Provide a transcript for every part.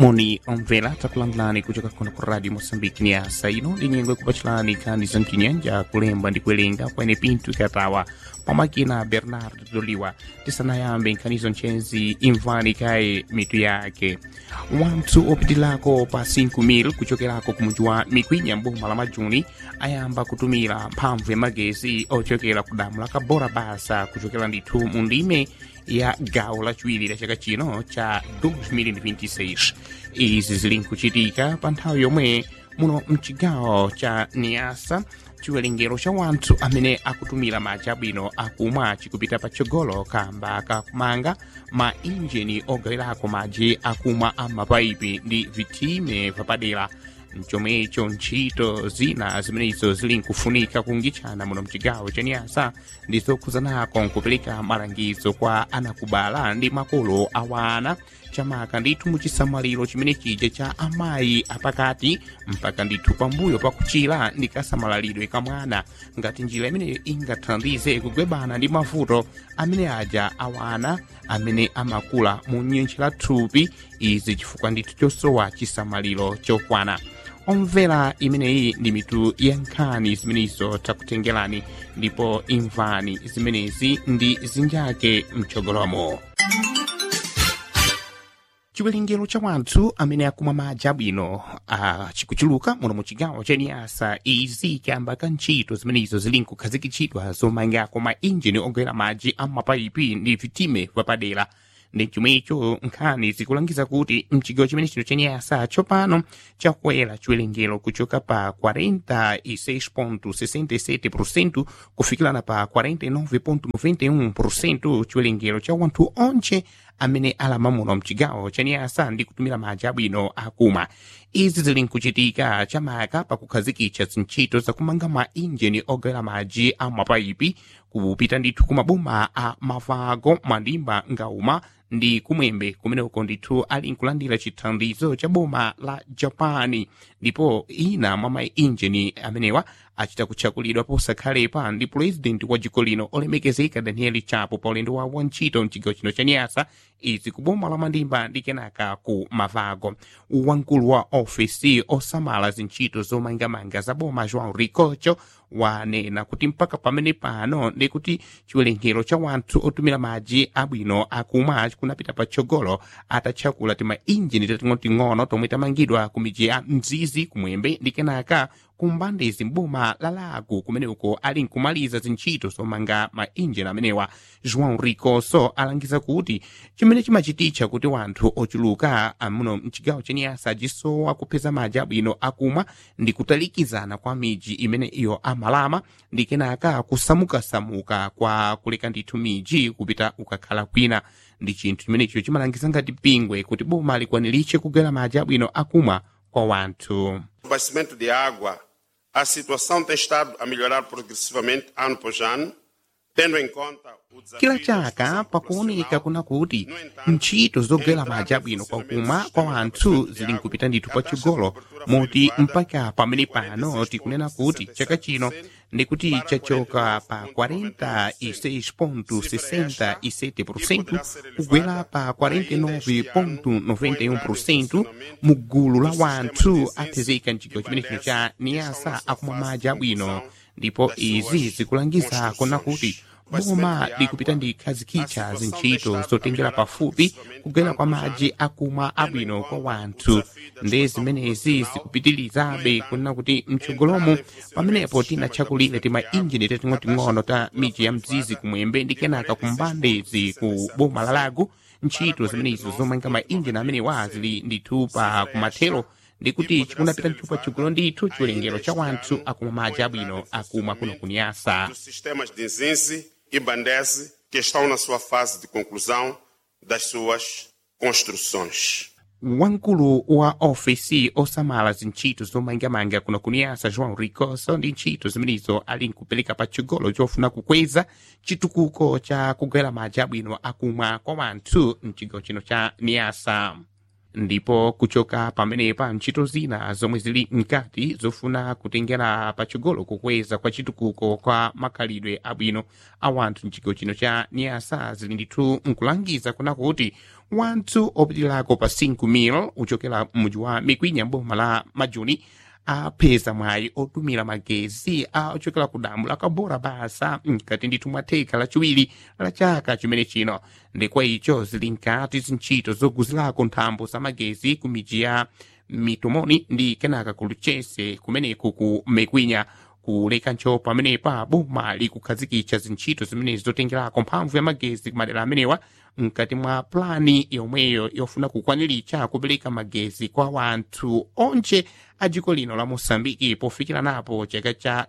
moni omvera takulandirani kuchoka kuno ku radio moçambique ni asa ino linyengwe kupachilani nkhani za mchinyanja kulemba ndi kuwerenga kwene pinto ikatawa pamakina bernard doliwa tisanayambe nkhanizo nchenzi imvani kaye mitu yake wanthu opitilako pa 5,000 kuchokerako ku mudzi wa mikwinya mboma la majuni ayamba kutumira mphamvu ya magezi ochokera ku damu la kabora basa kuchokera ndithu mu ndime ya gawo lachiwiri la chaka chino cha 2026 izi zili nkuchitika pa nthawi yomwe muno mchigawo cha niasa chiwerengero cha wanthu amene akutumira madzi abwino akumwa chikupita patsogolo kamba kakumanga ma injini ogawirako madzi akumwa a mapaipi ndi vitime vapadera mchomwecho ntchito zina zimenezo zili nkufunika kungitchana muno mchigawo cha niasa ndizokhuzanako nkupereka malangizo kwa anakubala ndi makolo awana chamaka ndithu muchisamaliro chimene chija cha amayi apakati mpaka ndithu pambuyo pakuchira ndi kasamaliro ka mwana ngati njira imeneyo ingathandize kugwebana ndi mavuto amene aja awana amene amakula mu nyentchi la thupi izi chifukwa ndithu chosowa chisamaliro chokwana omvera imeneyi ndi mitu ya nkhani zimenezo takutengerani ndipo imvani zimenezi ndi zinjake mchogolomo chiwerengero cha wanthu amene akumwa madzi abwino chikuchuluka muno mu chigawo cha niasa izi chiyamba ka ntchito zimenezo zili nkukhazikitsidwa zomangako ma injini ogwera madzi a mapaipi ndi vitime vapadera ndi chomwecho nkhani zikulangiza kuti mchigawo chimene chino cha niasa tsopano chakwera chiwerengero kuchoka pa 46.67% kufikirana pa 49.91% chiwerengero cha wanthu onche amene alama muno mchigawo cha niasa ndi kutumira madzi abwino akumwa izi zili nkuchitika chamaka pakukhazikitsa zintchito zakumanga ma injini ogwera madzi a mapaipi kupita ndithu kumaboma a mavago mandimba ngauma ndi kumwembe kumeneko ndithu ali nkulandira chithandizo cha boma la japani ndipo ina mwa mainjini amenewa achita kutchakulidwa posakhalepa ndi pulezidenti wa dziko lino olemekezeka daniel chapo pa ulendo wawo wa ntchito mchigawo chino cha niasa izi ku boma la mandimba ndi kenaka ku mavago wamkulu wa ofesi osamala zintchito zomangamanga za boma joão ricocho wanena kuti mpaka pamene pano ndi kuti chiwerengero cha wanthu otumira madzi abwino akumwa kunapita patsogolo atatchakula ti mainjini tating'onoting'ono tomwe tamangidwa ku midzi ya mzizi kumwembe ndi kenaka kumbandezi mboma la lago kumeneko ali nkumaliza zintchito zomanga mainjini amenewa joão ricoso alangiza kuti chimene chimachititcha kuti wanthu ochuluka amuno mchigawo cha niasa ajisowa kupeza madzi abwino akumwa ndi kutalikizana kwa midzi imene iyo amalama ndi kenaka kusamukasamuka kwa kuleka ndithu midzi kupita ukakhala kwina ndi chinthu chimenecho chimalangiza ngati pingwe kuti boma likwaniritche kugwera madzi abwino akumwa kwa wanthu abastecimento de água, a situação tem estado a melhorar progressivamente ano após ano, tendo em conta o desafio kila da chaka gestão pakuoneka populacional. kuna kuti No entanto, ntchito zogwera madzi abwino kwakumwa kwa wanthu zili nkupita ndithu patsogolo moti mpaka pamene pano tikunena kuti chaka chino ndi kuti chachoka pa 46.67% kugwera pa 49.91% mu gulu la wanthu athezeka mchigawo chimene chino cha niasa akumwa madzi abwino ndipo izi zikulangiza kona kuti boma likupita ndi khazikitcha zintchito zotengera pafupi kugwera kwa madzi akumwa abwino kwa wanthu ndi zimenezi zikupitirizabe kunena kuti mtsogolomo pamenepo tinatchakulire ti mainjini tating'oting'ono ta midzi ya mzizi kumwembe ndi kenaka kumbandezi ku boma la lago ntchito zimenezo zomanga mainjini amenewa zili ndithu pa kumathero ndikuti chikunapita ndithu patsogolo ndithu chiwerengero cha wanthu akumwa madzi abwino akumwa kuno kunyasa dos sistemas de Nzinzi e Bandese que estão na sua fase de conclusão das suas construções. wamkulu wa ofesi osamala zintchito zomangamanga kuno kuniyasa joão ricoso ndi ntchito zimenezo ali nkupereka patsogolo chofuna kukweza chitukuko cha kugwera madzi abwino akumwa kwa wanthu mchigawo chino cha niyasa ndipo kuchoka pamenepa ntchito zina zomwe zili mkati zofuna kutengera pachigolo kukweza kwa chitukuko kwa makhalidwe abwino a wanthu mchigawo chino cha niasa zili ndithu nkulangiza kuna kuti wanthu opitirako pa 5,000 uchokera m'mudzi wa mikwinya mboma la majuni apeza mwayi otumira magezi a ochokera ku damu la kabora basa mkati ndithu mwa theka lachiwiri la chaka chimene chino ndikwa icho zili nkati zintchito zoguzirako nthambo za magezi ku midzi ya mitomoni ndi kenaka ku lucese kumeneku ku mekwinya kuleka ntcho pamenepa boma likukhazikitsa zintchito zimenezi zotengerako mphamvu ya magezi ku madera amenewa mkati mwa plani yomweyo yofuna kukwaniritsa kupereka magezi kwa wanthu onse a dziko lino la moçambike pofikira napo chaka cha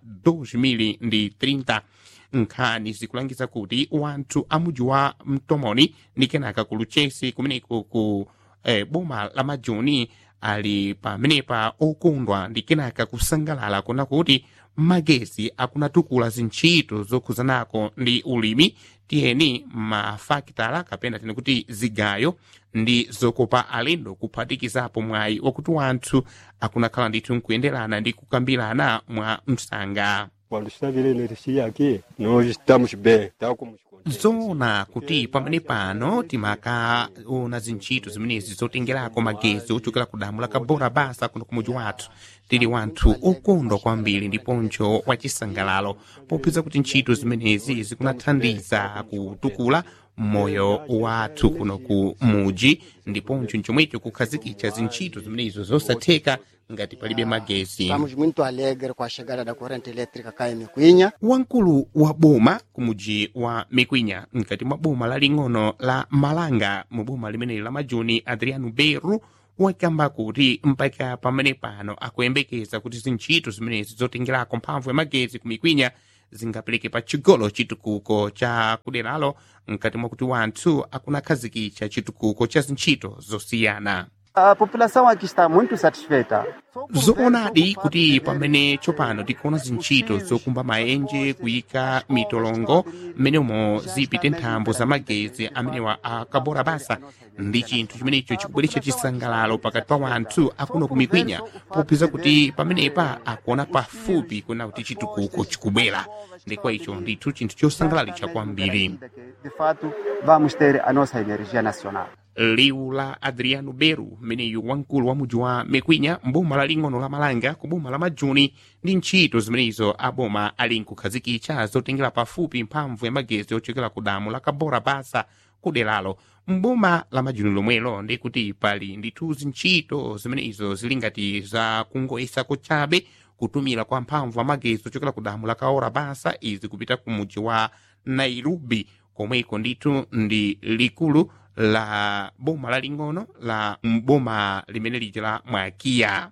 2030 nkhani zikulangiza kuti wanthu a mudzi wa mtomoni ndi kenaka ku lucese kumeneko ku eh, boma la majuni ali pamenepa okondwa ndi kenaka kusangalala kuna kuti magezi akunatukula zintchito zokhuzanako ndi ulimi tiyeni mafakitala kapena tene kuti zigayo ndi zokopa alendo kuphatikizapo mwayi wakuti wanthu akunakhala ndithu nkuyenderana ndi kukambirana mwa msanga Quando está virando energia aqui, nós estamos bem, está como zoona kuti pamene pano timakaona zintchito zimenezi zotengerako magezi ochokera ku damu la kabora basa kuno kumudzi wathu tili wanthu okondwa kwambiri ndiponso wachisangalalo popeza kuti ntchito zimenezi zikunathandiza kutukula moyo wathu kuno ku muji ndiponso chomwecho kukhazikitsa zintchito zimenezo zosatheka ngati palibe magezi Estamos muito alegres com a chegada da corrente elétrica cá em Micuinha. wamkulu wa boma kumuji wa mikwinya mkati mwa boma laling'ono la malanga mu boma limeneli la majuni adriano beru wakamba kuti mpaka pamene pano akuyembekeza kuti zintchito zimenezi zotengerako mphamvu ya magezi ku mikwinya zingapereke pa chigolo chitukuko cha kuderalo mkati mwa kuti wanthu akunakhazikitsa chitukuko cha zintchito zosiyana A população aqui está muito satisfeita. zoonadi kuti pamene tsopano tikuona zintchito zokumba maenje kuyika mitolongo mmenemo zipite nthambo za magezi amenewa akabora basa ndi chinthu chimenecho chikubweretsa chisangalalo pakati pa wanthu akuno kumikwinya popeza kuti pamenepa akuona pafupi kuna kuti chitukuko chikubwera ndikwa icho ndithu chinthu chosangalalitsa kwambiri De fato, vamos ter a nossa energia nacional. liwu la adriano beru mmeneyu wamkulu wa mudzi wa mekwinya mboma laling'ono la malanga ku boma la majuni ndi ntchito zimenezo aboma ali nkukhazikitsa zotengera pafupi mphamvu ya magezi ochokera ku damu la kabora basa kuderalo mboma la majuni lomwelo ndi kuti pali ndithu zintchito zimenezo zili ngati za kungoyesako chabe kutumira kwa mphamvu ya magezi ochokera ku damu la kaora basa izi kupita ku mudzi wa nairobi komweko ndithu ndi likulu la boma laling'ono la boma limene lija la mwakiya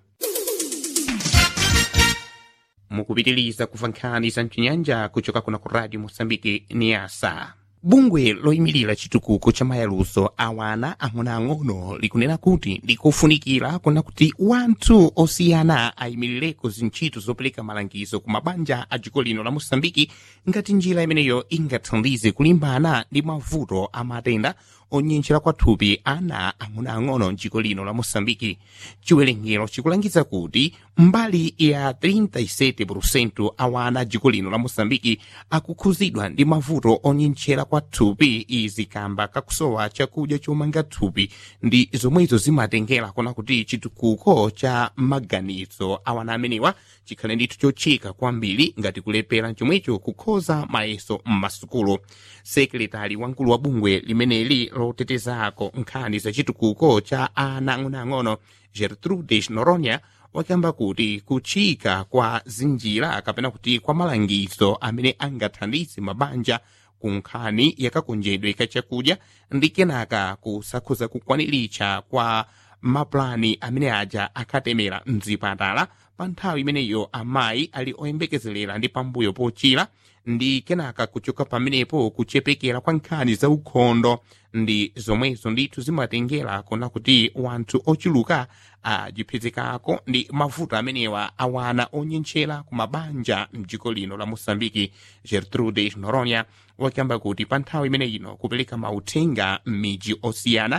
mukupitiliza kuva nkhani za mchinyanja kuchoka kuna ku radio mosambike niasa bungwe loyimirira chitukuko cha mayaluso awana ang'onoang'ono likunena kuti ndikofunikira kuna kuti wanthu osiyana ayimirireko zintchito zopereka malangizo ku mabanja a dziko lino la mosambiki ngati njira imeneyo ingathandize kulimbana ndi mavuto a matenda onyentchera kwathupi ana ang'onoang'ono mdziko lino la mosambiki chiwerengero chikulangiza kuti mbali ya 37% awana a dziko lino la mosambiki akukhuzidwa ndi mavuto onyentchera kwathupi izi kamba kakusowa chakudya chomanga thupi ndi zomwezo zimatengera kona kuti chitukuko cha maganizo awana amenewa chikhale ndithu chochika kwambiri ngati kulepera chomwecho kukhoza mayeso m'masukulu sekretari wamkulu wa bungwe limeneli lotetezako nkhani za chitukuko cha ana ang'onoang'ono gertrude noronia wakamba kuti kuchika kwa zinjira kapena kuti kwa malangizo amene angathandize mabanja ku nkhani yakakonjedwe ka chakudya ndi kenaka kusakhuza kukwaniritsa kwa mapulani amene aja akatemera mzipatala pa nthawi imeneyo amayi ali oyembekezelera ndi pambuyo pochira ndi kenaka kuchoka pamenepo kuchepekera kwa nkhani za ukhondo ndi zomwezo ndithu zimatengera kona kuti wanthu ochuluka ajiphezekako ndi mavuto amenewa awana onyentchera ku mabanja mdziko lino la mosambiki gertrude noronia wakamba kuti pa nthawi imene ino kupereka mauthenga m'midzi osiyana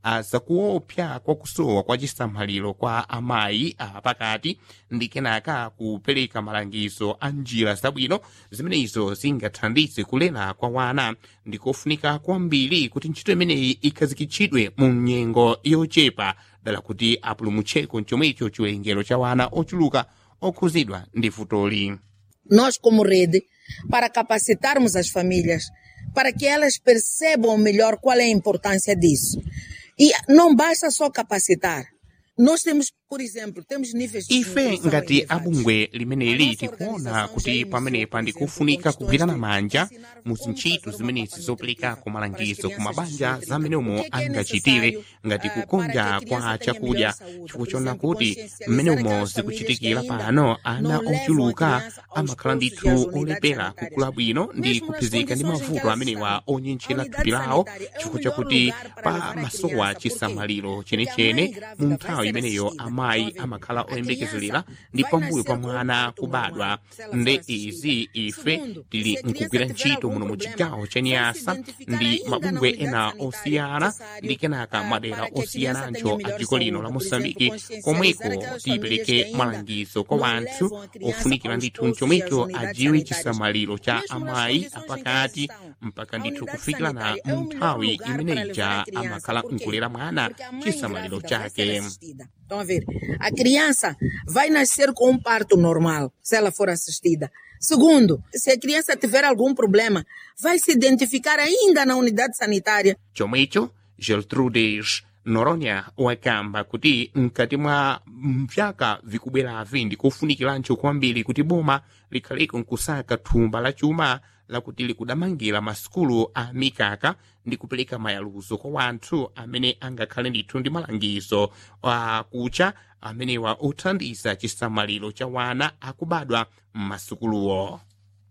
zakuopsa kwa kusowa kwa chisamaliro kwa amayi apakati ndi kenaka kupereka malangizo a njira zabwino zimenezo zingathandize kulera kwa wana ndi kofunika kwambiri kuti ntchito imeneyi ikhazikitsidwe mu nyengo yochepa dala kuti apulumutcheko chomwecho chiwerengero cha wana ochuluka okhuzidwa ndi futoli nós como rede, para capacitarmos as famílias, para que elas percebam melhor qual é a importância disso. E não basta só capacitar. Nós temos, por exemplo, temos níveis de ife nutrição ngati elevados. abungwe limeneli tikuona kuti pamenepa ndikufunika kugwirana manja mu zintchito zimenezi zoperekako malangizo ku mabanja zamenemo angachitire ngati kukonja kwa chakudya chifukwa chona kuti mmenemo zikuchitikira pano ana ochuluka amakhala ndithu olepera kukula bwino ndi kuphunzika ndi mavuto amenewa onyenchera thupi lawo chifukwa chakuti pa masowa chisamaliro chenechene mu nthawi imeneyo amayi amakhala oyembekezelera ndi pambuyo pa mwana kubadwa nde izi ife tili nkugwira ntchito muno mu chigawo cha nyasa ndi mabungwe ena osiyana ndi kenaka madera osiyanancho a dziko lino la mosambiki komweko tipereke malangizo kwa wanthu ofunikira ndithu mchomwecho ajiwe chisamaliro cha amayi apakati mpaka ndithu kufikirana mu nthawi imeneija amakhala nkulera mwana chisamaliro chake Estão a ver? A criança vai nascer com um parto normal, se ela for assistida. Segundo, se a criança tiver algum problema, vai se identificar ainda na unidade sanitária. chomwecho gertrudes noronya wakamba kuti mkati mwa vyaka vikubweravi ndikofunikirancho kwambiri kuti boma likhaleko nkusaka thumba la chuma lakuti likudamangira masukulu a mikaka ndi kupereka mayaluzo kwa wanthu amene angakhale ndithu ndi malangizo akucha amenewa othandiza chisamaliro cha wana akubadwa m'masukuluwo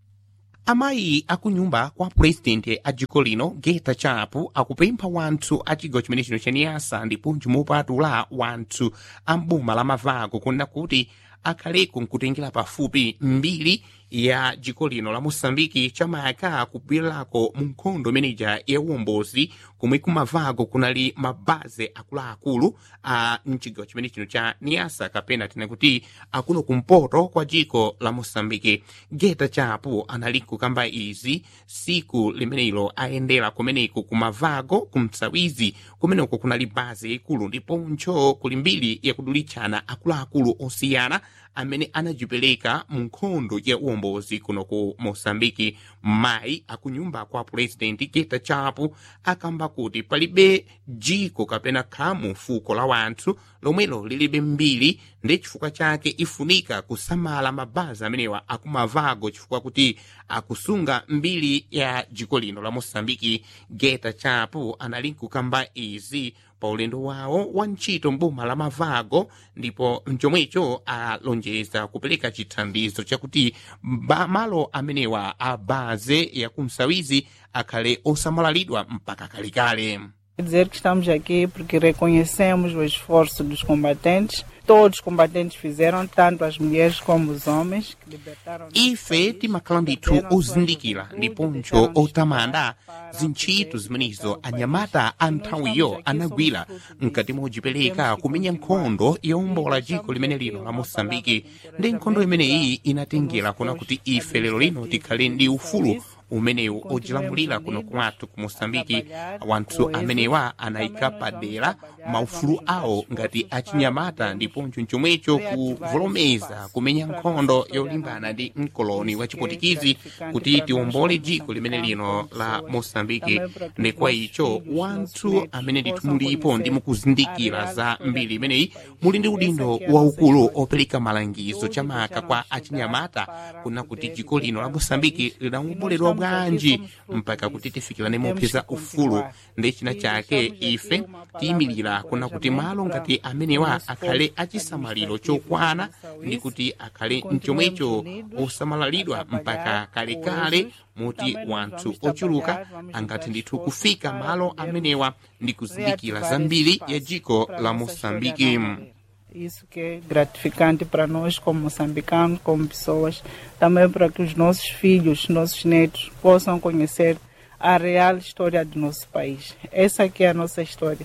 amayi akunyumba kwa purezidenti a dziko lino geta chapu akupempha wanthu a chigawo chimene chino cha niyasa ndiponso mopatula wanthu a mboma la mavako kunena kuti akhaleko nkutengera pafupi mbiri ya dziko lino la mosambiki chamayaka kubwererako mu nkhondo imeneja ya uwombozi komwe kumavako kunali mabaze akuluakulu a mchigawo chimene chino cha niyasa kapena tena kuti akuno kumpoto kwa dziko la mosambiki geta chapo anali kukamba izi siku limenelo ayendera kumeneko kumavako kumtsawizi kumeneko kunali baze ikulu ndiponso kuli mbiri yakudulitchana akuluakulu osiyana amene anajipereka mu nkhondo ya uwombozi kuno ku mosambiki mayi akunyumba kwa purezidenti geta chapo akamba kuti palibe dziko kapena khamu fuko la wanthu lomwelo lilibe mbiri ndi chifukwa chake ifunika kusamala mabazi amenewa akumavago chifukwa kuti akusunga mbiri ya dziko lino la mosambiki geta chapo anali nkukamba izi pa ulendo wawo wa ntchito mboma la mavago ndipo mchomwecho alonjeza kupereka chithandizo chakuti ba- malo amenewa a baze ya kumsawizi akhale osamalalitwa mpaka kalekale Quer dizer que estamos aqui porque reconhecemos o esforço dos combatentes. Todos os combatentes fizeram, tanto as mulheres como os homens, que libertaram. ife timakhala ndithu ozindikira ndiponso otamanda zintchito zimenezo anyamata a nthawiyo anagwira mkati mojipereka kumenya nkhondo yowombola dziko limene lino la mosambiki ndi nkhondo imeneyi inatengera kuna kuti ife lero lino tikhale ndi ufulu umenewu ojilamulira kuno kwathu ku mosambiki wanthu amenewa anayika padera maufulu awo ngati achinyamata ndiponso chomwecho kuvolomeza kumenya nkhondo yolimbana ndi mkoloni wa chipotikizi kuti tiwombole dziko limene lino la mosambiki ndi kwa icho wanthu amene ndithu mulipo ndi mukuzindikira za mbiri imeneyi muli ndi udindo waukulu opereka malangizo chamaka kwa achinyamata kuna kuti dziko lino la mosambiki lidawomboledwa bwanji mpaka kuti tifikirane mopeza ufulu ndi china chake ife tiyimirira kuna kuti malo ngati amenewa akhale achisamaliro chokwana ndi kuti akhale mchomwecho osamalalidwa mpaka kalekale moti wanthu ochuluka angathe ndithu kufika malo amenewa ndi kuzindikira zambiri ya dziko la mosambiki Isso que é gratificante para nós como moçambicanos, como pessoas, também para que os nossos filhos, nossos netos possam conhecer a real história do nosso país. Essa aqui é a nossa história.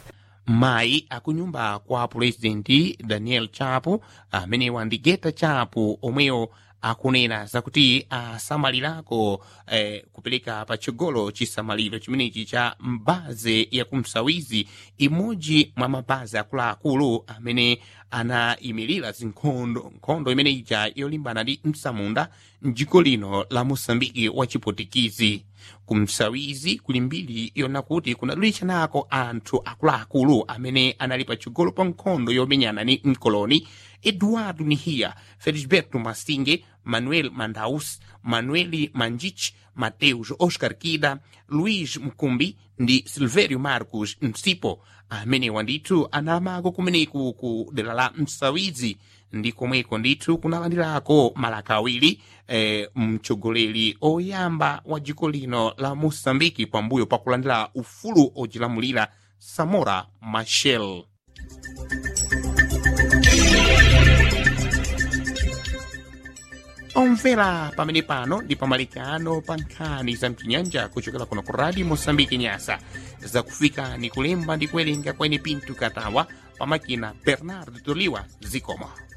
mayi akunyumba kwa pulezidenti daniel chapo amenewa ndi geta chapo omweyo akunena zakuti asamalirako eh, kupereka patsogolo chisamaliro chimenechi cha mbaze ya kumsawizi imodzi mwa mabazi akuluakulu amene anayimirira zinkhondo nkhondo imene ija yolimbana ndi msamunda mdziko lino la mosambiki wa chipotikizi kumsawizi kuli mbiri yona kuti kunadulitsanako anthu akuluakulu amene anali patsogolo pa nkhondo yomenyana ni mkoloni eduardo nihia felisberto masinge manuel mandaus manueli manjich mateus oscar kida luis mkumbi ndi silverio marcos msipo amenewa ndithu analamako kumeneku ku dera la msawizi ndi komweko ndithu kunalandirako malaka awiri eh, mtsogoleri oyamba wa dziko lino la mosambiki pambuyo pakulandira ufulu ojilamulira samora machel omvera pamene pano ndi pamalikano pa nkhani za mchinyanja kuchokera kuno ku radio mosambiki nyasa zakufika ni kulemba ndi kuwerenga kwene pinto katawa pamakina bernard toliwa zikomo